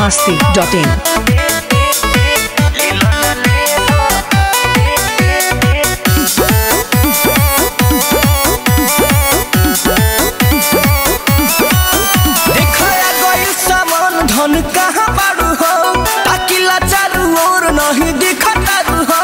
masti.in. देखाया गइल सामान धन कहाँ बारू हो ताकिला चारू ओर नहीं दिखतारू हो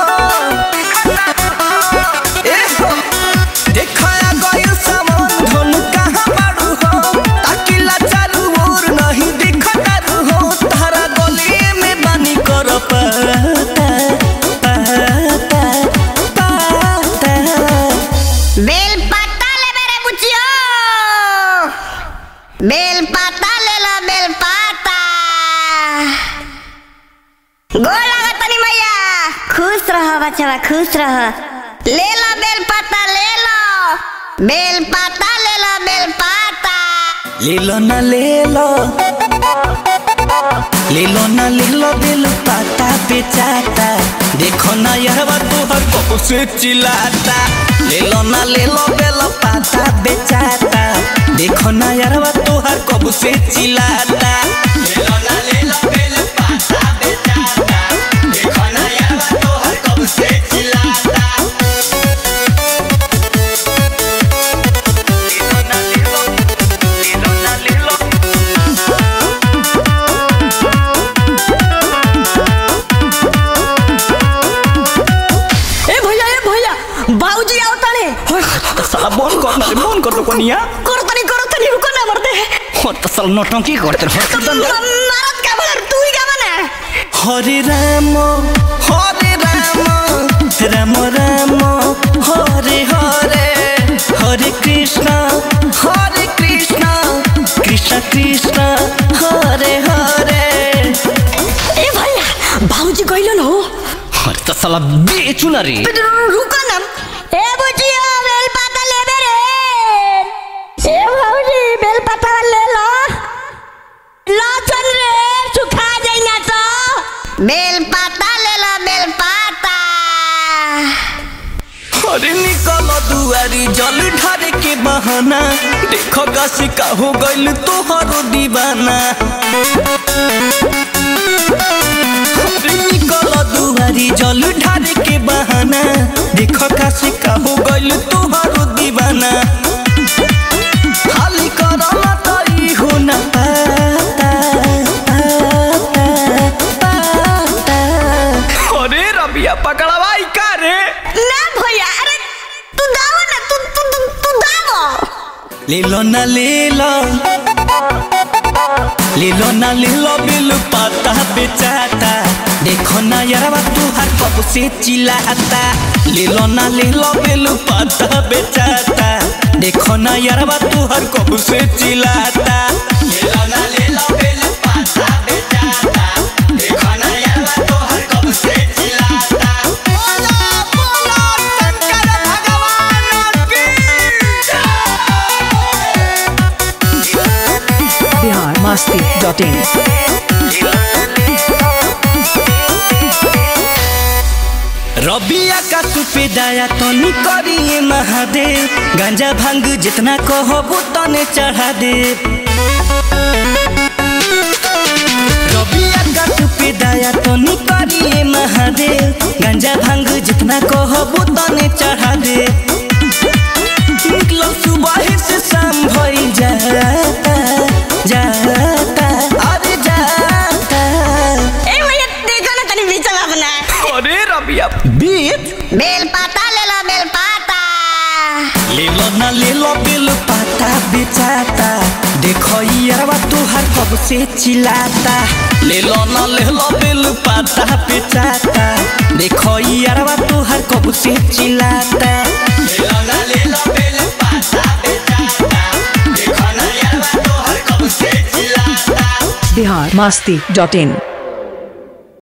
ए हो देखाया गइल सामान धन कहाँ बारू हो ताकिला चारू ओर नहीं दिखतारू हो तारा गली में बानी कर पता पता पता बेल पत्ता ले मेरे बुचियो बेल पत्ता ले लो बेल पत्ता गोल लगा तनी मैया खुश रहो बच्चा खुश रहो ले लो बेल पत्ता ले लो बेल पत्ता ले लो बेल पत्ता ले लो ना ले लो ले लो ना ले लो दिल पाता बेचाता देखो ना यह तोहर कब से चिल्लाता ले लो ना ले लो बेल पाता बेचाता देखो ना यार तोहर कब से चिल्लाता ले लो ना ले लो बेल पाता बेचाता देखो ना यार तोहर कब से चिल्लाता ले लो ना ले लो ले लो ना ले लो ए भैया ए भैया बाबूजी आओ ताले साला बंद कर ना रे बंद कर तो कोनिया करो तनी करो तनी रुको ना मरते और तो साला नौटंकी करते रहो मारत का बलर तू ही का बना हरे राम हरे राम राम राम हरे हरे हरे कृष्ण हरे कृष्ण कृष्ण कृष्ण हरे हरे ए भैया बाबूजी कहिलो न हो अरे तो साला बेचू ना रे रुको ना ए बुचियो बेल पाता ले मेरे ए बाबूजी बेल पाता ले लो लो चल रे सुखा जाई ना तो बेल पत्ता ले लो बेल पत्ता अरे निकल दुआरी जल ढारे के बहाना देखो काशी का हो गइल तोहरो दीवाना अरे निकल दुआरी जल ढारे के बहाना देखो काशी का हो गइल तोहरो दीवाना खाली करला तई हो ना पाता पाता पाता अरे रबिया पकड़वाई का रे ना भैया अरे तू दावा ना तू तू तू, तू दावा ले लो ना ले लो ले लो ना ले लो बिल पाता बेचाता देखो ना यारवा तू हर कब से चिल्लाता ले लो ना ले लो बिल पाता बेचाता देखो ना यारवा तू हर कब से चिल्लाता ले लो ना ले लो बिल पाता बेचाता देखो ना यारवा तू हर कब से चिल्लाता बोलो बोलो शंकर भगवान की Bihar masti.in. रबिया का सुपे दाया तो करिए महादेव गांजा भांग जितना कहबो तने चढ़ा दे रबिया का सुपे दाया तो करिए महादेव गांजा भांग जितना कहबो तने चढ़ा दे निकलो सुबह से शाम भई जाता जाता अरे जाता ए भैया देखो ना तनी बीच में अपना अरे रबिया बीत बेल पत्ता ले लो बेल पत्ता ले लो ना ले लो बिल पाता बेचाता देखो यारवा तुहार कब से चिल्लाता ले लो ना ले लो बिल पाता बेचाता देखो यारवा तुहार कब से चिल्लाता ले लो ना ले लो बिल पाता बेचाता देखो ना यारवा तुहार कब से चिल्लाता Bihar masti.in.